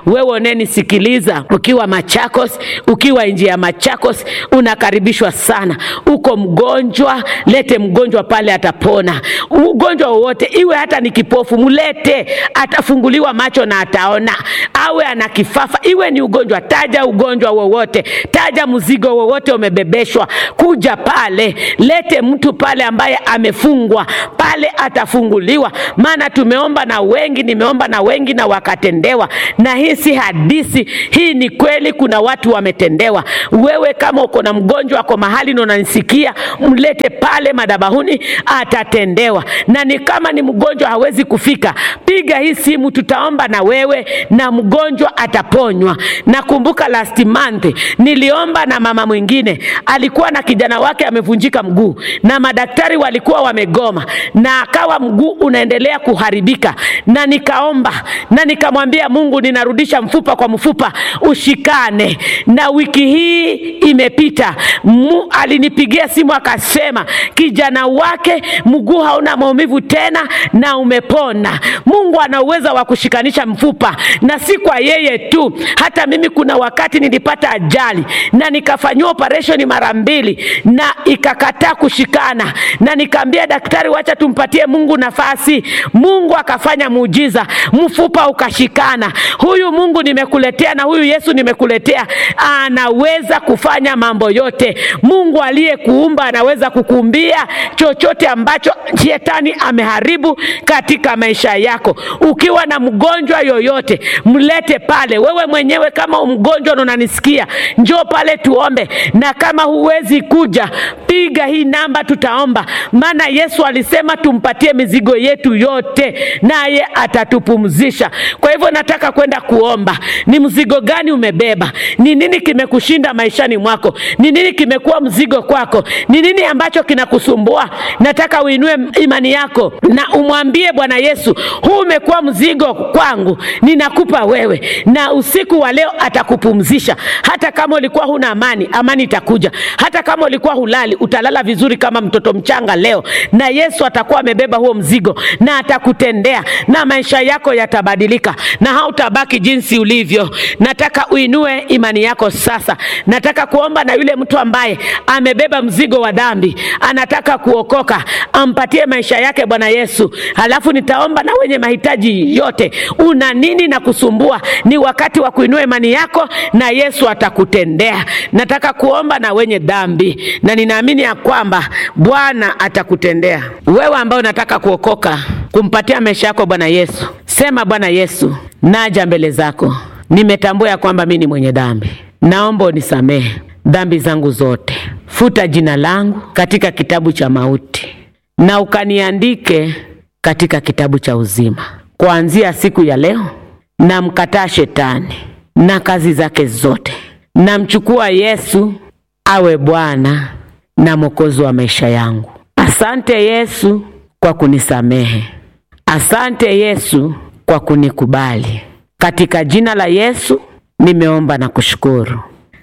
wewe unenisikiliza ukiwa Machakos, ukiwa nje ya Machakos, unakaribishwa sana. Uko mgonjwa, lete mgonjwa pale, atapona. Ugonjwa wowote, iwe hata ni kipofu, mlete, atafunguliwa macho na ataona. Awe ana kifafa, iwe ni ugonjwa, taja ugonjwa wowote, taja mzigo wowote umebebeshwa, kuja pale, lete mtu pale ambaye amefungwa pale, atafunguliwa. Maana tumeomba na wengi, nimeomba na wengi na wakatendewa, na hii si hadithi, hii ni kweli. Kuna watu wametendewa. Wewe kama uko na mgonjwa ako mahali na unanisikia, mlete pale madhabahuni, atatendewa. Na ni kama ni mgonjwa hawezi kufika, piga hii simu, tutaomba na wewe na mgonjwa ataponywa. Nakumbuka last month niliomba na mama mwingine alikuwa na kijana wake amevunjika mguu, na madaktari walikuwa wamegoma, na akawa mguu unaendelea kuharibika, na nikaomba na nikamwambia Mungu, ninarudisha mfupa kwa mfupa, ushikane. Na wiki hii imepita, mu, alinipigia simu akasema kijana wake mguu hauna maumivu tena na umepona. Mungu ana uwezo wa kushikanisha mfupa, na si kwa yeye tu, hata mimi kuna wakati nilipata ajali na nikafanyiwa operesheni mara mbili na ikakataa kushikana, na nikaambia daktari, wacha tumpatie Mungu nafasi. Mungu akafanya muujiza, mfupa ukashikana. Huyu Mungu nimekuletea na huyu Yesu nimekuletea, anaweza kufanya mambo yote. Mungu aliyekuumba anaweza kukuumbia chochote ambacho shetani ameharibu katika maisha yako. Ukiwa na mgonjwa yoyote, mlete pale. Wewe mwenyewe kama mgonjwa na unanisikia, njoo pale tuombe, na kama huwezi kuja, piga hii namba, tutaomba. Maana Yesu alisema tumpatie mizigo yetu yote, naye atatupumzisha. Kwa hivyo nataka kwenda kuomba. Ni mzigo gani umebeba? Ni nini kimekushinda maishani mwako? Ni nini kimekuwa mzigo kwako? Ni nini ambacho kinakusumbua? Nataka uinue imani yako na umwambie Bwana Yesu, huu umekuwa mzigo kwangu, ninakupa wewe, na usiku wa leo atakupumzisha. Hata kama ulikuwa huna amani, amani itakuja. Hata kama ulikuwa hulali, utalala vizuri kama mtoto mchanga leo, na Yesu atakuwa amebeba huo mzigo na atakutendea, na maisha yako yatabadilika na hautabaki jinsi ulivyo. Nataka uinue imani yako sasa. Nataka kuomba na yule mtu ambaye amebeba mzigo wa dhambi, anataka kuokoka, ampatie maisha yake Bwana Yesu. Halafu nitaomba na wenye mahitaji yote. Una nini na kusumbua? Ni wakati wa kuinua imani yako na Yesu atakutendea. Nataka kuomba na wenye dhambi, na ninaamini ya kwamba Bwana atakutendea. Wewe ambao unataka kuokoka, kumpatia maisha yako Bwana Yesu, sema Bwana Yesu, naja mbele zako, nimetambua ya kwamba mimi ni mwenye dhambi, naomba unisamehe dhambi zangu zote, futa jina langu katika kitabu cha mauti na ukaniandike katika kitabu cha uzima. Kuanzia siku ya leo, namkataa shetani na kazi zake zote, namchukua Yesu awe Bwana na Mwokozi wa maisha yangu. Asante Yesu kwa kunisamehe, asante Yesu kwa kunikubali. Katika jina la Yesu nimeomba na kushukuru,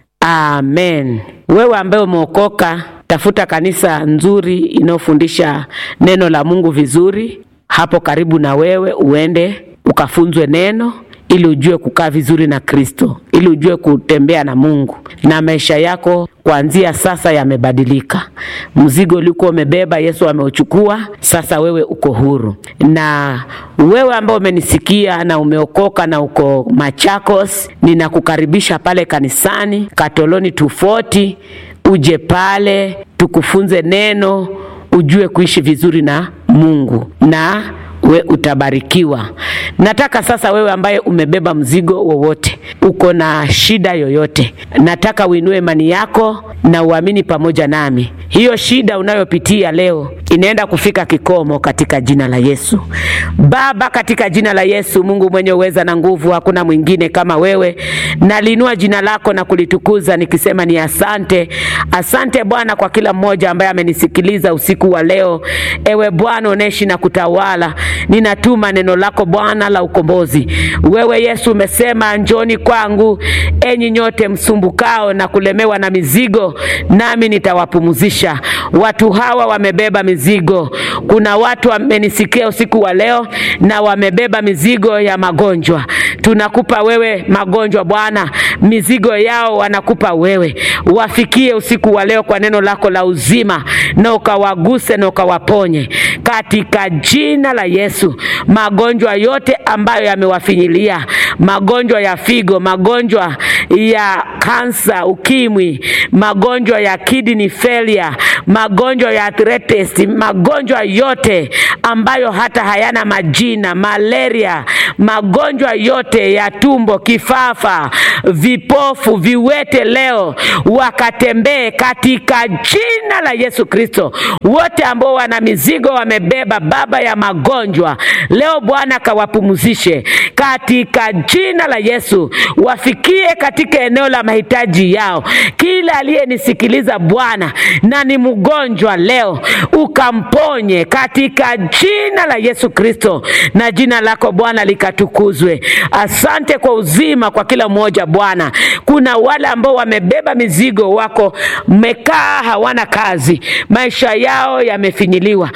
amen. Wewe ambaye umeokoka, tafuta kanisa nzuri inayofundisha neno la Mungu vizuri hapo karibu na wewe, uende ukafunzwe neno ili ujue kukaa vizuri na Kristo, ili ujue kutembea na Mungu, na maisha yako kuanzia sasa yamebadilika. Mzigo ulikuwa umebeba Yesu ameuchukua, sasa wewe uko huru. Na wewe ambao umenisikia na umeokoka na uko Machakos, ninakukaribisha pale kanisani Katoloni 240 uje pale tukufunze neno, ujue kuishi vizuri na Mungu na we utabarikiwa. Nataka sasa, wewe ambaye umebeba mzigo wowote, uko na shida yoyote, nataka uinue imani yako na uamini pamoja nami. Hiyo shida unayopitia leo inaenda kufika kikomo katika jina la Yesu. Baba, katika jina la Yesu, Mungu mwenye uweza na nguvu, hakuna mwingine kama wewe. Nalinua jina lako na kulitukuza nikisema ni asante. Asante Bwana kwa kila mmoja ambaye amenisikiliza usiku wa leo. Ewe Bwana uneshi na kutawala, ninatuma neno lako Bwana la ukombozi. Wewe Yesu umesema, njoni kwangu enyi nyote msumbukao na kulemewa na mizigo, nami nitawapumzisha. Watu hawa wamebeba mizigo. Kuna watu wamenisikia usiku wa leo na wamebeba mizigo ya magonjwa. tunakupa wewe magonjwa Bwana, mizigo yao wanakupa wewe, wafikie usiku wa leo kwa neno lako la uzima, na ukawaguse na ukawaponye katika jina la Yesu. Magonjwa yote ambayo yamewafinyilia, magonjwa ya figo, magonjwa ya kansa, ukimwi, magonjwa ya kidney failure, magonjwa ya arthritis, magonjwa yote ambayo hata hayana majina, malaria, magonjwa yote ya tumbo, kifafa, vipofu, viwete, leo wakatembee katika jina la Yesu Kristo. Wote ambao wana mizigo wamebeba, Baba ya magonjwa, leo Bwana kawapumzishe katika jina la Yesu, wafikie katika eneo la mahitaji yao. Kila aliyenisikiliza Bwana na ni mgonjwa leo, ukamponye katika jina la Yesu Kristo, na jina lako Bwana likatukuzwe. Asante kwa uzima kwa kila mmoja Bwana. Kuna wale ambao wamebeba mizigo, wako mekaa, hawana kazi, maisha yao yamefinyiliwa,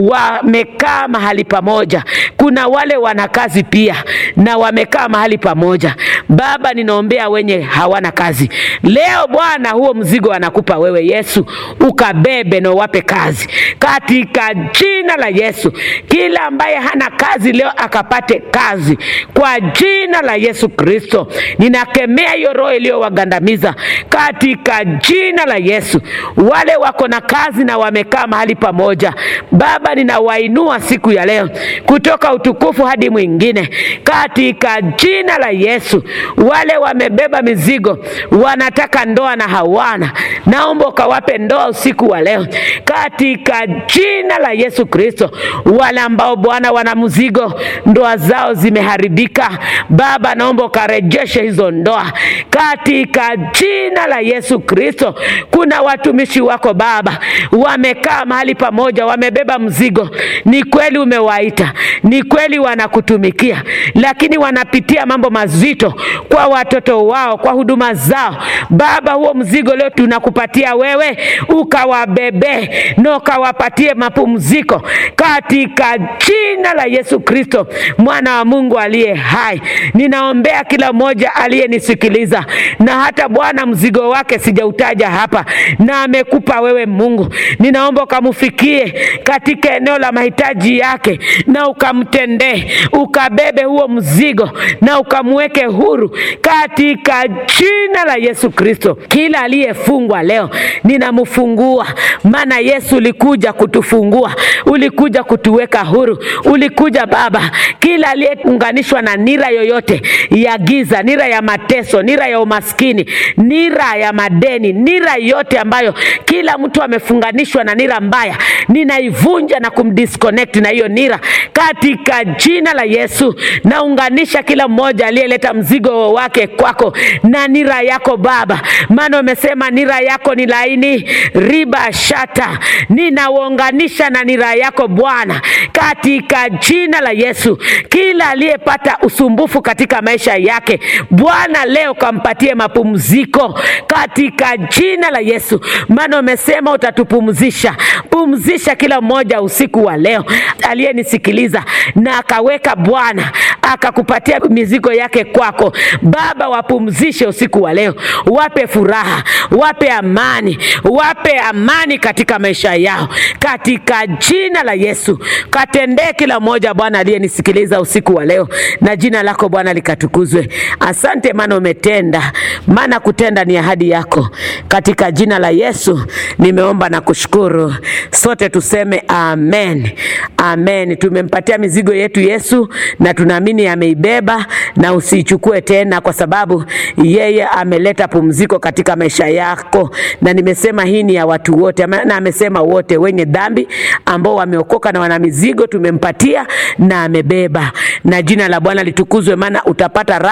wamekaa mahali pamoja. Kuna wale wana kazi pia na wamekaa mahali pamoja. Baba, ninaombea wenye hawana kazi leo Bwana, huo mzigo anakupa wewe Yesu, ukabebe na uwape kazi katika jina la Yesu. Kila ambaye hana kazi leo akapate kazi kwa jina la Yesu Kristo. Ninakemea hiyo roho iliyowagandamiza katika jina la Yesu. Wale wako na kazi na wamekaa mahali pamoja, Baba, ninawainua siku ya leo kutoka utukufu hadi mwingine katika jina la Yesu. Wale wamebeba mizigo, wanataka ndoa na hawana, naomba ukawape ndoa usiku wa leo katika jina la Yesu Kristo. Wale ambao Bwana wana mzigo, ndoa zao zimeharibika, Baba, naomba ukarejeshe hizo ndoa katika jina la Yesu Kristo. Kuna watumishi wako Baba, wamekaa mahali pamoja, wamebeba mzigo. Ni kweli umewaita, ni kweli wanakutumikia, lakini wanapitia mambo mazito kwa watoto wao, kwa huduma zao. Baba, huo mzigo leo tunakupatia wewe, ukawabebe na ukawapatie mapumziko katika jina la Yesu Kristo, mwana wa Mungu aliye hai. Ninaombea kila mmoja aliyenisikiliza na hata Bwana mzigo wake sijautaja hapa, na amekupa wewe Mungu, ninaomba ukamfikie katika eneo la mahitaji yake, na ukamtendee, ukabebe huo mzigo na ukamweke huru katika jina la Yesu Kristo. Kila aliyefungwa leo ninamfungua, maana Yesu ulikuja kutufungua, ulikuja kutuweka huru, ulikuja Baba. Kila aliyeunganishwa na nira yoyote ya giza, nira ya mateso, nira ya umaskini, nira ya madeni, nira yote ambayo kila mtu amefunganishwa na nira mbaya, ninaivunja na kumdisconnect na hiyo nira katika jina la Yesu. Naunganisha kila mmoja aliyeleta mzigo wake kwako na nira yako Baba, maana umesema nira yako ni laini riba shata. Ninauunganisha na nira yako Bwana katika jina la Yesu. Kila aliyepata usumbufu katika maisha yake Bwana, leo kampatie mapumziko katika jina la Yesu, maana umesema utatupumzisha. Pumzisha kila mmoja usiku wa leo aliyenisikiliza na akaweka Bwana akakupatia mizigo yake kwako Baba, wapumzishe usiku wa leo, wape furaha, wape amani, wape amani katika maisha yao katika jina la Yesu. Katendee kila mmoja Bwana aliyenisikiliza usiku wa leo, na jina lako Bwana likatukuzwe. Asante maana umetenda, maana kutenda ni ahadi yako. Katika jina la Yesu nimeomba na kushukuru. Sote tuseme amen, amen. Tumempatia mizigo yetu Yesu na tunaamini ameibeba, na usiichukue tena, kwa sababu yeye ameleta pumziko katika maisha yako, na nimesema hii ni ya watu wote, na amesema wote wenye dhambi ambao wameokoka na wana mizigo tumempatia na amebeba, na jina la Bwana litukuzwe, maana utapata raha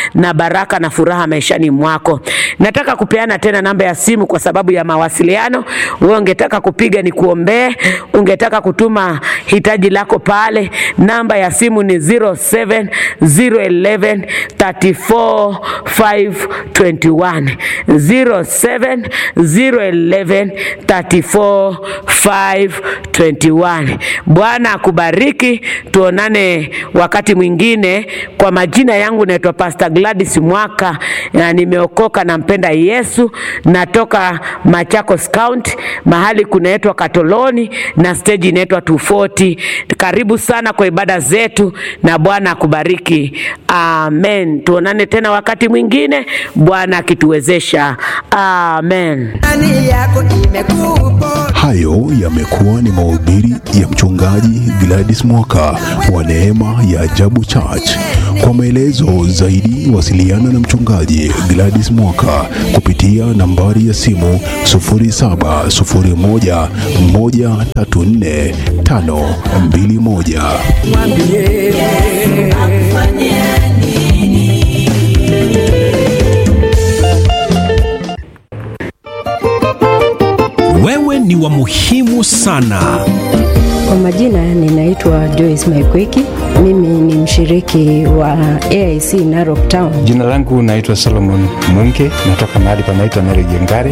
na baraka na furaha maishani mwako. Nataka kupeana tena namba ya simu kwa sababu ya mawasiliano. Wewe ungetaka kupiga ni kuombee, ungetaka kutuma hitaji lako pale, namba ya simu ni 07 011 34 521 07 011 34 521. Bwana akubariki, tuonane wakati mwingine. Kwa majina yangu naitwa Pastor Gladys Mwaka na nimeokoka, nampenda Yesu, natoka Machakos County, mahali kunaitwa Katoloni na stage inaitwa 240. Karibu sana kwa ibada zetu na Bwana akubariki. Amen. Tuonane tena wakati mwingine, Bwana akituwezesha. Amen. Ndani yako imekupo Hayo yamekuwa ni mahubiri ya mchungaji Gladys Mwaka wa Neema ya Ajabu Church. Kwa maelezo zaidi, wasiliana na mchungaji Gladys Mwaka kupitia nambari ya simu 0701 134 521. mwambie Wewe ni wa muhimu sana. Kwa majina ninaitwa Joyce Maikweki. Mimi ni mshiriki wa AIC Narok Town. Jina langu naitwa Solomon Munke, natoka mahali panaitwa Naregengare.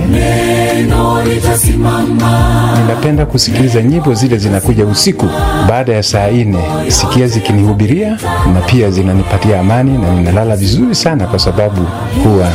Ninapenda kusikiliza nyimbo zile zinakuja usiku baada ya saa nne, sikia zikinihubiria na pia zinanipatia amani na ninalala vizuri sana, kwa sababu huwa